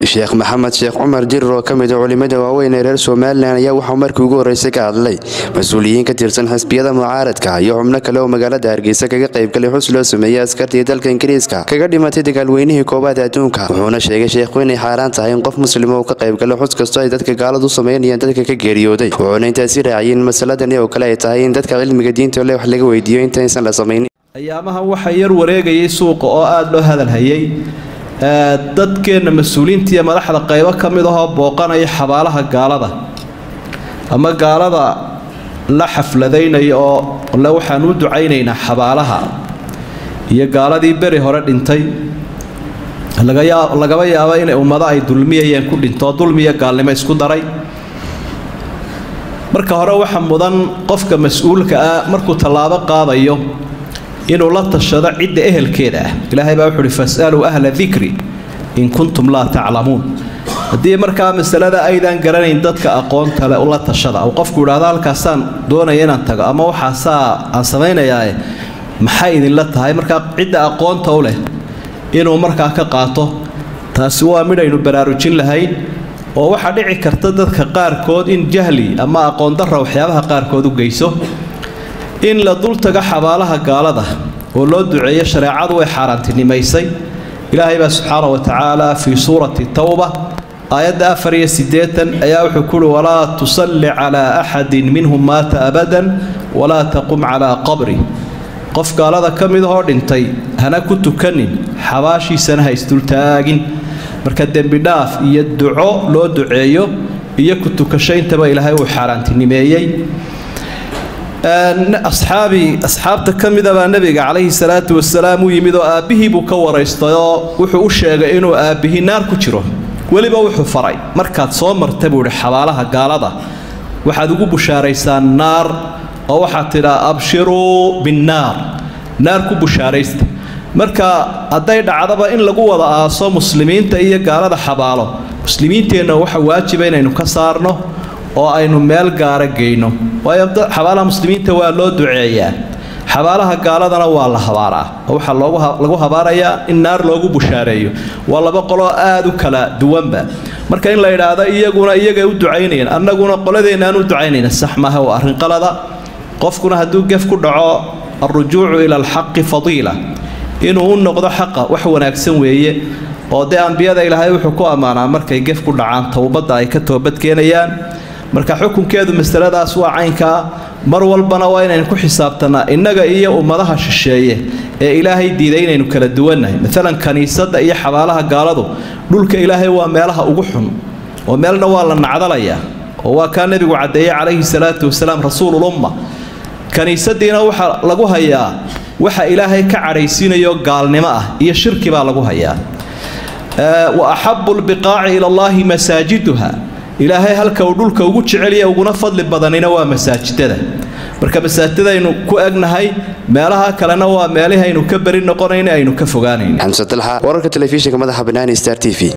sheekh maxamed sheekh cumar jirir oo ka mid a culimada waaweyn ee reer somalilan ayaa waxuu markii ugu horreysay ka hadlay mas-uuliyiin ka tirsan xisbiyada mucaaradka iyo xubno kale oo magaalada hargeysa kaga qaybgalay xus loo sameeyey askartii dalka ingiriiska kaga dhimatay dagaalweynihii koowaad adduunka wuxuuna sheegay sheekhu inay xaaraan tahay in qof muslima uu ka qaybgalo xus kastoo ay dadka gaaladu samaynayaan dadka ka geeriyooday wuxuuna intaasi raaciyeen masaladani oo kale ay tahay in dadka cilmiga diinta le wax laga weydiiyo intaysan la samaynin ayaamahan waxaa yar wareegayay suuqa oo aada loo hadalhayay dadkeenna mas-uuliintiiyo madaxda qaybo ka mid ahoo booqanaya xabaalaha gaalada ama gaalada la xafladaynaya oo le waxaan u ducaynaynaa xabaalaha iyo gaaladii beri hore dhintay lagaba yaabo inay ummado ay dulmiyayeen ku dhinto dulmiyo gaalnimo isku daray marka hore waxa mudan qofka mas-uulka ah markuu tallaabo qaadayo inuu la tashado cidda ehelkeeda ah ilaahay baa wuxu uhi fasaluu ahla dikri in kuntum laa taclamuun haddii markaa masalada aydaan garanayn dadka aqoonta le ula tashada ou qofku idhahdo halkaasaan doonaya inaan tago ama waxaasaa aan samaynayaae maxay idinla tahay markaa cidda aqoonta u leh inuu markaa ka qaato taasi waa midhaynu baraarujin lahayn oo waxaa dhici karta dadka qaarkood in jahli ama aqoondarra waxyaabaha qaarkood u geyso in la dultago xabaalaha gaalada oo loo duceeyo shareecadu way xaaraantinimaysay ilaahay baa subxaana wa tacaala fii suurati towba aayadda afar iyo siddeetan ayaa wuxuu kuuhi walaa tusalli calaa axadin minhum maata abadan walaa taqum calaa qabri qof gaalada ka mid ahoo dhintay hana ku tukanin xabaashiisana ha isdultaagin marka dembidhaaf iyo duco loo duceeyo iyo ku tukashayntaba ilaahay uu xaaraantinimeeyey asxaabi asxaabta ka mida baa nebiga calayhi salaatu wasalaam u yimid oo aabbihii buu ka waraystay oo wuxuu u sheegay inuu aabbihii naar ku jiro weliba wuxuu faray markaad soo marta buu idhi xabaalaha gaalada waxaad ugu bushaaraysaan naar oo waxaad tidhaa abshiruu binnaar naar ku bushaaraysta marka hadday dhacdaba in lagu wada aaso muslimiinta iyo gaalada xabaalo muslimiinteenna waxa waajiba inaynu ka saarno oo aynu meel gaara geyno waayo xabaalaha muslimiinta waa loo duceeyaa xabaalaha gaaladana waa la habaaraa oo waxaa lagu habaarayaa in naar loogu bushaareeyo waa laba qoloo aada u kala duwanba marka in la idhaahdo iyaguna iyagay u ducaynayaan annaguna qoladeennaaan u ducaynayna sax maaha waa arrin qalada qofkuna hadduu gef ku dhaco alrujuucu ila alxaqi fadiila inuu u noqdo xaqa wax wanaagsan weeye oo dee ambiyada ilaahay wuxuu ku ammaanaa markay gef ku dhacaan towbadda ay ka toobadkeenayaan marka xukunkeedu masaladaas waa caynkaa mar walbana waa inaynu ku xisaabtanaa innaga iyo ummadaha shisheeye ee ilaahay diiday inaynu kala duwannahay maalan kaniisadda iyo xabaalaha gaaladu dhulka ilaahay waa meelaha ugu xun oo meelna waa la nacdalayaa oo waa kaa nebigu caddeeyey calayhi salaatu wasalaam rasuululumma kaniisadiina waxaa lagu hayaa waxa ilaahay ka cadhaysiinayo gaalnimo ah iyo shirki baa lagu hayaa wa axabu lbiqaaci ila allaahi masaajiduha ilaahay halka uu dhulka ugu jecelya uguna fadli badanina waa masaajidada marka masaajidaynu ku egnahay meelaha kalena waa meelihii aynu ka beri noqonayna aynu ka fogaanayn xamse dalxa wararka telefishinka madaxa banaani star t v